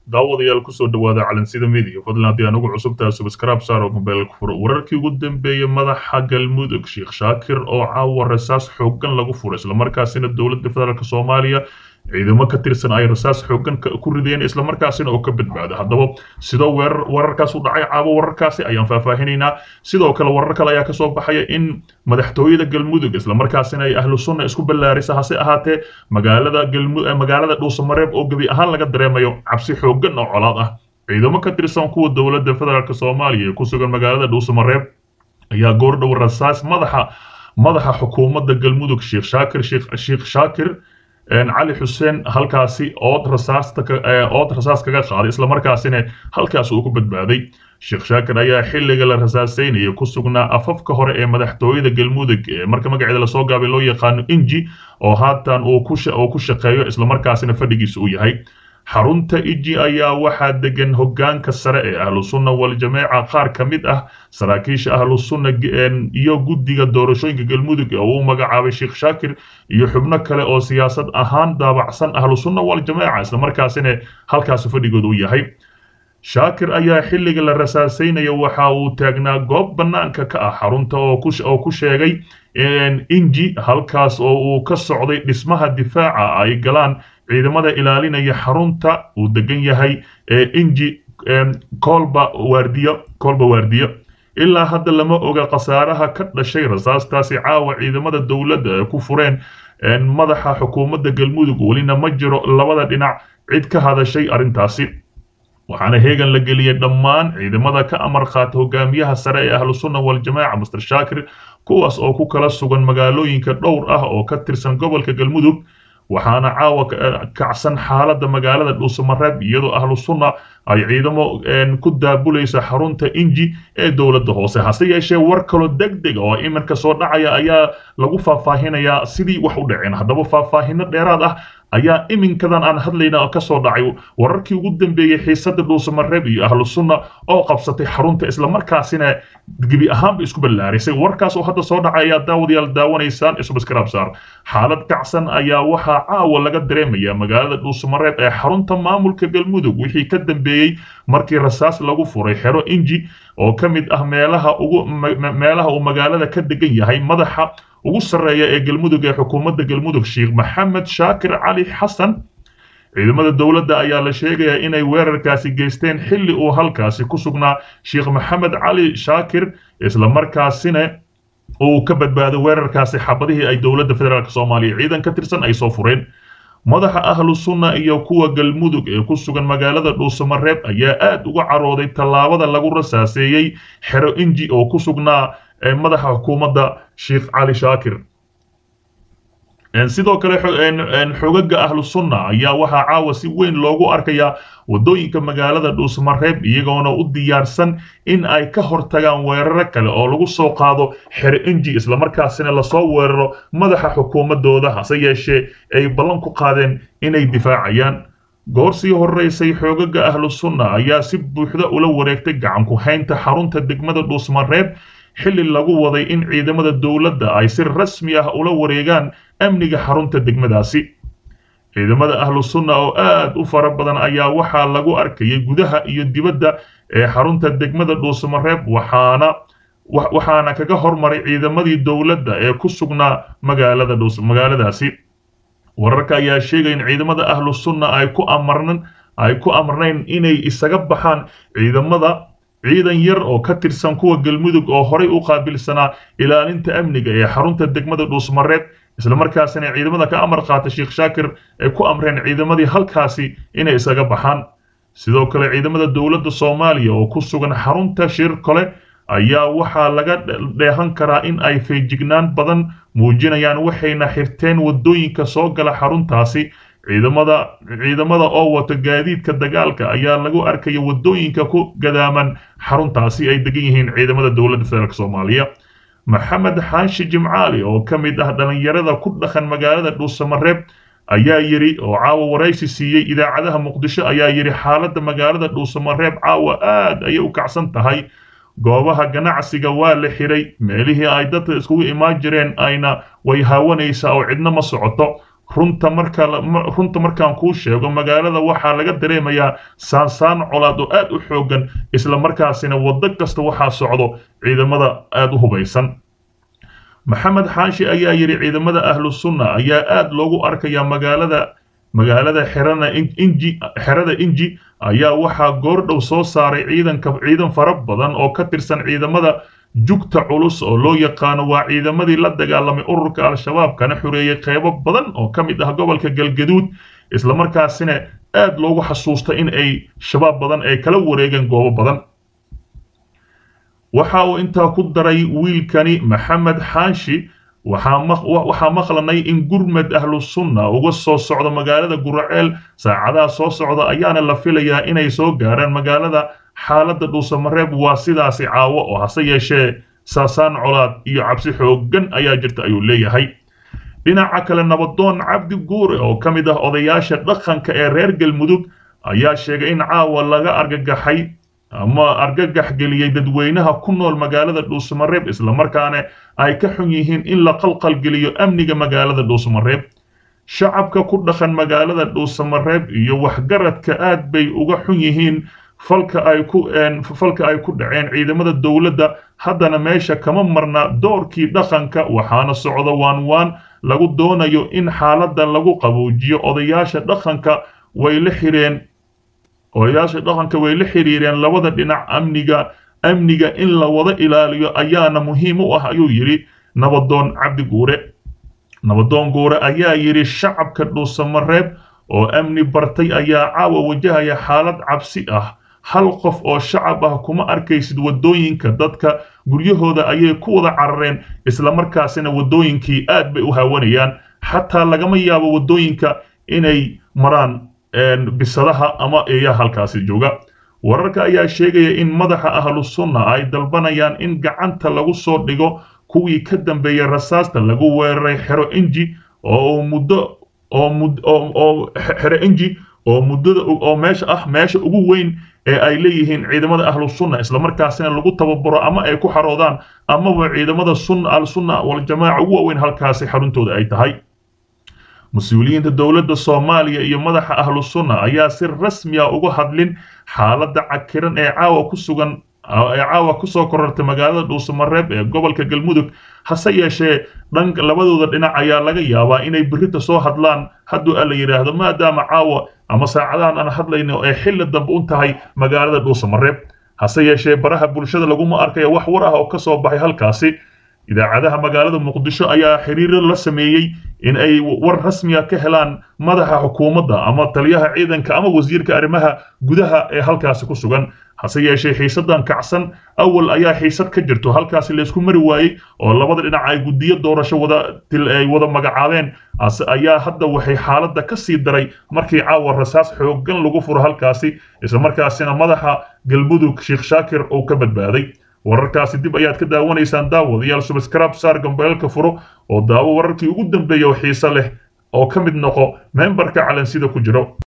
daawadayaal kusoo dhawaada calansida midiya fadlan haddii anugu cusubtaha subscribe saar oo mobaylka furo wararkii ugu dambeeyey madaxa galmudug sheekh shaakir oo caawa rasaas xooggan lagu furay islamarkaasina dowladda federaalk soomaaliya ciidamo ka tirsan ay rasaas xooggan ku rideen islamarkaasina oo ka badbaada haddaba sidoo weerar wararkaas u dhacay caawa wararkaasi ayaan faahfaahinaynaa sidoo kale warar kale ayaa kasoo baxaya in madaxtooyada galmudug islamarkaasina ay ahlu sunna isku ballaarisa hase ahaatee magaalada galmu magaalada dhuusamareeb oo gebi ahaan laga dareemayo cabsi xooggan oo colaad ah ciidamo ka tirsan kuwa dowladda federaalk soomaaliya ee ku sugan magaalada dhuusamareeb ayaa goordhow rasaas madaxa madaxa xukuumadda galmudug sheekh shaakir sheekh shaakir cali xuseen halkaasi ood rasaasta ood rasaas kaga qaaday islamarkaasina halkaas uu ku badbaaday sheekh shaakir ayaa xilliga la rasaaseynaya ku sugnaa afafka hore ee madaxtooyada galmudug ee marka magaceeda lasoo gaabay loo yaqaano inji oo haatan uu ku shaqeeyo islamarkaasina fadhigiisa uu yahay xarunta iji ayaa waxaa degan hogaanka sare ee ahlu sunna waljamaaca qaar ka mid ah saraakiisha ahlu sunna iyo guddiga doorashooyinka galmudug ee uu magacaabay sheekh shaakir iyo xubno kale oo siyaasad ahaan daabacsan ahlu sunna waljamaaca islamarkaasina halkaasi fadhigooda u yahay shaakir ayaa xilliga la rasaaseynaya waxa uu taagnaa goob bannaanka ka ah xarunta oo ku sheegay inji halkaas oo uu ka socday dhismaha difaaca ay galaan ciidamada ilaalinaya xarunta uu degan yahay ee inji kolba waardiyo kolba waardiyo ilaa hadda lama oga khasaaraha ka dhashay rasaastaasi caawa ciidamada dowladda ee ku fureen madaxa xukuumadda galmudug welina ma jiro labada dhinac cid ka hadashay arrintaasi waxaana heegan la geliyey dhammaan ciidamada ka amar qaata hogaamiyaha sare ee ahlu sunna waljamaaca master shaakir kuwaas oo ku kala sugan magaalooyinka dhowr ah oo ka tirsan gobolka galmudug waxaana caawa kacsan xaaladda magaalada dhuusamareeb iyadoo ahlu sunna ay ciidamo ku daabulaysa xarunta inji ee dowladda hoose hase yeeshee war kaloo deg deg oo iminka soo dhacaya ayaa lagu faahfaahinayaa sidii wax u dhaceen haddaba faahfaahino dheeraad ah ayaa iminkadan aan hadlayna ka soo dhacay wararkii ugu dambeeyey xiisadda dhuusamareeb iyo ahlu sunna oo qabsatay xarunta islamarkaasina gebi ahaanba isku ballaarisay warkaas oo hadda soo dhacay ayaa daawadayaal daawanaysaan isubaskarab saar xaalad kacsan ayaa waxaa caawa laga dareemaya magaalada dhuusamareeb ee xarunta maamulka galmudug wixii ka dambeeyey markii rasaas lagu furay xero inji oo ka mid ah meelaha ugu meelaha uu magaalada ka degan yahay madaxa ugu sarreeya ee galmudug ee xukuumadda galmudug sheekh maxamed shaakir cali xasan ciidamada dowladda ayaa la sheegayaa inay weerarkaasi geysteen xilli uu halkaasi ku sugnaa sheekh maxamed cali shaakir islamarkaasina uu ka badbaaday weerarkaasi xabadihii ay dowladda federaalk soomaaliya ciidan ka tirsan ay soo fureen madaxa ahlu sunna iyo kuwa galmudug ee ku sugan magaalada dhuusamareeb ayaa aad uga carooday tallaabada lagu rasaaseeyey xero inji oo ku sugnaa madaxa xukuumadda sheekh cali shaakir sidoo kale xogaga ahlu sunna ayaa waxaa caawa si weyn loogu arkayaa waddooyinka magaalada dhuusamareeb iyagoona u diyaarsan in ay ka hortagaan weeraro kale oo lagu soo qaado xero inji islamarkaasina lasoo weeraro madaxa xukuumadooda hase yeeshee ay ballan ku qaadeen inay difaacayaan goor sii horeysay xoogaga ahlu sunna ayaa si buuxda ula wareegtay gacanku haynta xarunta degmada dhuusmareeb xilli lagu waday in ciidamada dowladda ay si rasmi ah ula wareegaan amniga xarunta degmadaasi ciidamada ahlu sunna oo aad u fara badan ayaa waxaa lagu arkayay gudaha iyo dibadda ee xarunta degmada dhuusamareeb waxaana waxaana kaga hormaray ciidamadii dowladda ee ku sugnaa magaalada dhuus magaaladaasi wararka ayaa sheegaya in ciidamada ahlu sunna ay ku amarnan ay ku amarnayn inay isaga baxaan ciidamada ciidan yar oo ka tirsan kuwa galmudug oo horay u qaabilsanaa ilaalinta amniga ee xarunta degmada dhuusmareeb islamarkaasina ciidamada ka amar qaata sheekh shaakir ay ku amreen ciidamadii halkaasi inay isaga baxaan sidoo kale ciidamada dowladda soomaaliya oo ku sugan xarunta shir kole ayaa waxaa laga dheehan karaa in ay feejignaan badan muujinayaan waxayna xirteen waddooyinka soo gala xaruntaasi ciidamada ciidamada oo wato gaadiidka dagaalka ayaa lagu arkaya waddooyinka ku gadaaman xaruntaasi ay degan yihiin ciidamada dowladda federaalk soomaaliya maxamed xaashi jimcaali oo ka mid ah dhallinyarada ku dhaqan magaalada dhuusamareeb ayaa yidhi oo caawa waraysi siiyey idaacadaha muqdisho ayaa yidhi xaaladda magaalada dhuusamareeb caawa aad ayay u kacsan tahay goobaha ganacsiga waa la xiray meelihii ay dadka iskugu imaan jireen ayna way haawanaysaa oo cidna ma socoto runta marka runta markaan kuu sheego magaalada waxaa laga dareemayaa saansaan colaad oo aad u xoogan isla markaasina waddo kasta waxaa socdo ciidamada aad u hubaysan maxamed xaashi ayaa yidhi ciidamada ahlu sunna ayaa aad loogu arkayaa magaalada magaalada xerana inji xerada inji ayaa waxaa goordhow soo saaray ciidanka ciidan fara badan oo ka tirsan ciidamada jugta culus oo loo yaqaano waa ciidamadii la dagaalamay ururka al-shabaab kana xoreeyey qeybo badan oo ka mid ah gobolka galgaduud islamarkaasina aad loogu xasuusta in ay shabaab badan ay kala wareegeen goobo badan waxa uu intaa ku daray wiilkani maxamed xaashi waxaa maqlanay in gurmed ahlu sunna uga soo socdo magaalada guraceel saacadaha soo socda ayaana la filayaa inay soo gaaraan magaalada xaaladda dhuusamareeb waa sidaasi caawo oo hase yeeshee saasaan colaad iyo cabsi xooggan ayaa jirta ayuu leeyahay dhinaca kale nabadoon cabdi guure oo ka mid ah odayaasha dhaqanka ee reer galmudug ayaa sheegay in caawa laga argagaxay ama argagax geliyey dadweynaha ku nool magaalada dhuusamareeb islamarkaana ay ka xun yihiin in la qalqalgeliyo amniga magaalada dhuusamareeb shacabka ku dhaqan magaalada dhuusamareeb iyo waxgaradka aad bay uga xun yihiin falka ay ku falka ay ku dhaceen ciidamada dowladda haddana meesha kama marna doorkii dhaqanka waxaana socda waan waan lagu doonayo in xaaladda lagu qaboojiyo odayaasha dhaqanka way la xireen odayaasha dhaqanka way la xiriireen labada dhinac amniga amniga in la wada ilaaliyo ayaana muhiim u ah ayuu yidhi nabadoon cabdi guure nabadoon guure ayaa yidhi shacabka dhuusamareeb oo amni bartay ayaa caawa wajahaya xaalad cabsi ah hal qof oo shacab ah kuma arkaysid waddooyinka dadka guryahooda ayay ku wada carareen islamarkaasina waddooyinkii aad bay u haawanayaan xataa lagama yaabo waddooyinka inay maraan bisadaha ama eeyaa halkaasi jooga wararka ayaa sheegaya in madaxa ahlu sunna ay dalbanayaan in gacanta lagu soo dhigo kuwii ka dambeeyey rasaasta lagu weeraray xero inji oo muddo oo xero inji oo muddada oo meesha ah meesha ugu weyn ee ay leeyihiin ciidamada ahlu sunna islamarkaasina lagu tababaro ama ay ku xaroodaan amaba ciidamada sunna al sunna waljamaaca ugu waaweyn halkaasi xaruntooda ay tahay mas-uuliyiinta dowladda soomaaliya iyo madaxa ahlu sunna ayaa si rasmi ah uga hadlin xaaladda cakiran ee caawa ku sugan ee caawa kusoo korortay magaalada dhuusamareeb ee gobolka galmudug hase yeeshee dhanka labadooda dhinac ayaa laga yaabaa inay berrita soo hadlaan hadduu alla yidhaahdo maadaama caawa ama saacadahan aan hadlayno ee xilli dambe u tahay magaalada dhuusamareeb hase yeeshee baraha bulshada laguma arkayo wax war ah oo ka soo baxay halkaasi idaacadaha magaalada muqdisho ayaa xiriiro la sameeyey in ay war rasmiga ka helaan madaxa xukuumadda ama taliyaha ciidanka ama wasiirka arrimaha gudaha ee halkaasi ku sugan hase yeeshee xiisadan kacsan awal ayaa xiisad ka jirto halkaasi laysku mari waayey oo labada dhinac ay guddiyo doorasho wada ay wada magacaabeen ayaa hadda waxay xaaladda ka sii daray markii caawa rasaas xooggan lagu furo halkaasi islamarkaasina madaxa galmudug sheekh shaakir uu ka badbaaday wararkaasi dib ayaad ka daawanaysaan daawadayaal subscribe saar gambeelka furo oo daawo wararkii ugu dambeeya oo xiiso leh oo ka mid noqo membarka calansida ku jiro